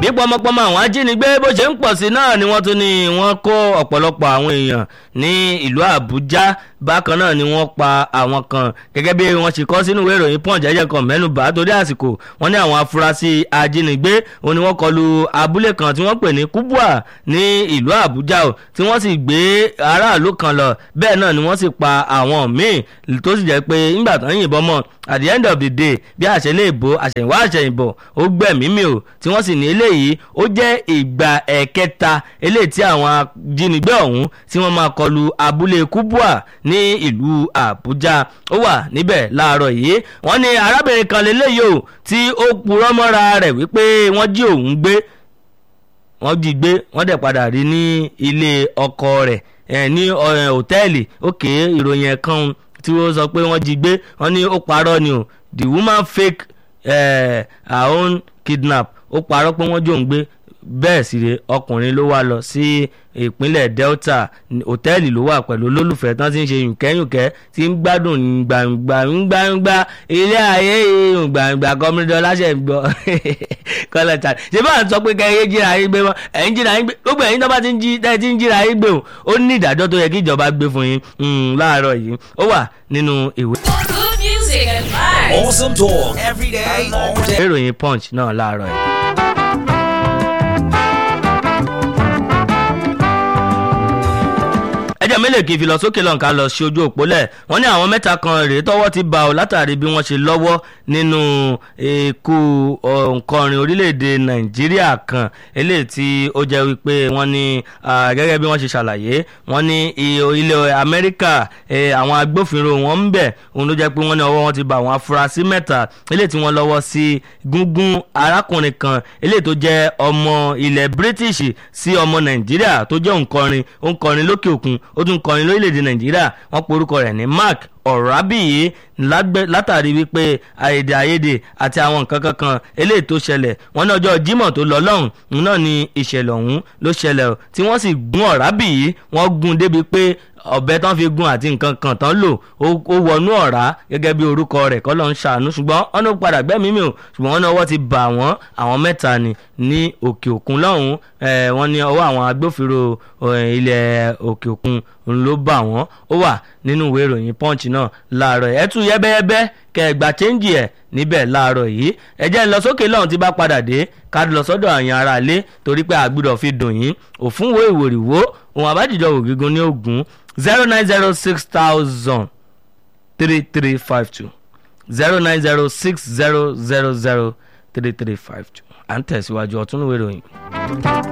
bí pọmọpọmọ àwọn ajínigbé bó ṣe ń pọ̀ sí náà ni wọ́n tún ní wọ́n kó ọ̀pọ̀lọpọ̀ àwọn èèyàn ní ìlú àbújá bákan náà ni wọ́n pa àwọn kan gẹ́gẹ́ bí wọ́n ṣe kọ́ sínú ìwé ìròyìn pọ́ǹ jẹ́jẹ́ kan mẹ́nubà torí àsìkò wọ́n ní àwọn afurasí ajínigbé òun ni wọ́n kọlu abúlé kan tí wọ́n pè ní kubwa ní ìlú àbújá o tí wọ́n sì gbé aráàlú kan lọ bẹ́ẹ̀ náà ni wọ́n sì pa àwọn míì tó sì jẹ́ pé nígbà tán yìnbọn mọ́ at the end of the day bí àṣẹlẹ̀ ìbò àṣẹ̀yìnwá àṣẹ̀yìnbọ̀ ó gbẹ̀mí mi o tí wọ́n sì ní eléyìí ó jẹ́ ìgbà ẹ̀kẹta eléyìí tí àwọn ajínigbé ọ̀hún tí wọ́n máa kọlu abúlé kubwa ní ìlú àbújá ó wà níbẹ̀ láàárọ̀ yìí wọ́n ní arábìnrin kan lélẹ́yìí o tí ó purọ́ mọ́ra rẹ̀ wípé wọ́n jí òun gbé wọ́n jí gbé wọ́n dẹ̀ padà rí ní ilé ọkọ rẹ̀ ẹ̀ ní hòtẹ́ẹ̀lì òkè ìròyìn ẹ̀kan tí wọ́n sọ pé wọ́n jí gbé wọ́n ní ó parọ́ ni o the woman fake uh, her own kidnap ó parọ́ pé wọ́n jòun gbé bẹ́ẹ̀ sì rè ọkùnrin ló wá lọ sí ìpínlẹ̀ delta hòtẹ́ẹ̀lì ló wà pẹ̀lú olólùfẹ́ tán ti ń ṣe yùnkẹ́yùnkẹ́ tí ń gbádùn gbàngbàngbà ilé ayé gbàngbà kọ́mídọ́ láṣẹ gbọ́ kọ́lẹ̀ tà ṣé bá ń sọ pé kẹ́ ẹ jíra yín gbé mọ́ ẹ̀ ń jíra yín gbé gbogbo ẹ̀yin tó bá ti ń jí tẹ́ ti ń jíra yín gbé o ó ní ìdájọ́ tó yẹ kí ìjọba gbé fún yín láàárọ̀ yìí ó wà nínú ìwé. Good music and vibes. Awesome talk every day, all day. ìròyìn punch náà láàárọ̀ yìí. ẹjẹ mélòó kì í fi lọ sókè lọ́nkà lọ sí ojú òpólẹ̀ wọ́n ní àwọn mẹ́ta kan rèé tọ́wọ́ ti bá ọ látàrí bí wọ́n ṣe lọ́wọ́ nínú ikú òǹkọrin orílẹ̀-èdè nàìjíríà kan eléyìí tí ó jẹ́ wípé wọ́n ní gẹ́gẹ́ bí wọ́n ṣe ṣàlàyé wọ́n ní ilẹ̀ amẹ́ríkà àwọn agbófinró wọn ń bẹ̀ òun ló jẹ́ pé wọ́n ní ọwọ́ wọn ti bá àwọn afurasí mẹ́ta eléyìí tí wọ́n lọ́wọ́ sí gúngún arákùnrin kan eléyìí tó jẹ́ ọmọ ilẹ̀ british sí ọmọ nàìjíríà tó jẹ́ òǹkọrin òǹkọrin lókè òkun ó tún kọrin lórílẹ̀‐èdè nàìjíríà wọ́n porúkọ rẹ̀ ní mark ọ̀rábìyí látàrí wípé àyèdè àyèdè àti àwọn nǹkan kankan eléyìí tó ṣẹlẹ̀ wọ́n ní ọjọ́ jímọ̀ tó lọ lọ́hùn náà ni ìṣẹ̀lẹ̀ ọ̀hún ló ṣẹlẹ̀ tí wọ́n sì gún ọ̀rábìyí wọ́n gún débi pé ọ̀bẹ tán fi gun àti nǹkan kan tán lò ó wọnú ọ̀rá gẹ́gẹ́ bí orúkọ rẹ̀ kọ́ ló ń ṣàánú ṣùgbọ́n wọ́n ní ó padà gbẹ́mìí mi ò ṣùgbọ́n wọ́n ní ọwọ́ ti bà wọ́n àwọn mẹ́ta ni ní òkè òkun lọ́hùn wọ́n ní ọwọ́ àwọn agbófinró ilẹ̀ òkè òkun ló bà wọ́n ó wà nínú ìwé ìròyìn punch náà láàárọ̀ ẹ̀ tún yẹ́bẹ́yẹ́bẹ́ kẹgbà chẹ́ńjì ẹ̀ níbẹ̀ láàárọ̀ yìí ẹ̀jẹ̀ ń lọ sókè lọ́hùn tí bá padà dé ká lọ sọ́dọ̀ àyàn ara lé torí pé àgbùdọ̀ fi dùn yín òfúnwó ìwòrìwó òun àbájíjọ ògígun ní ogun zero nine zero six thousand three three five two zero nine zero six zero zero zero three three five two à ń tẹ̀síwájú ọ̀tún ìwé ìròyìn.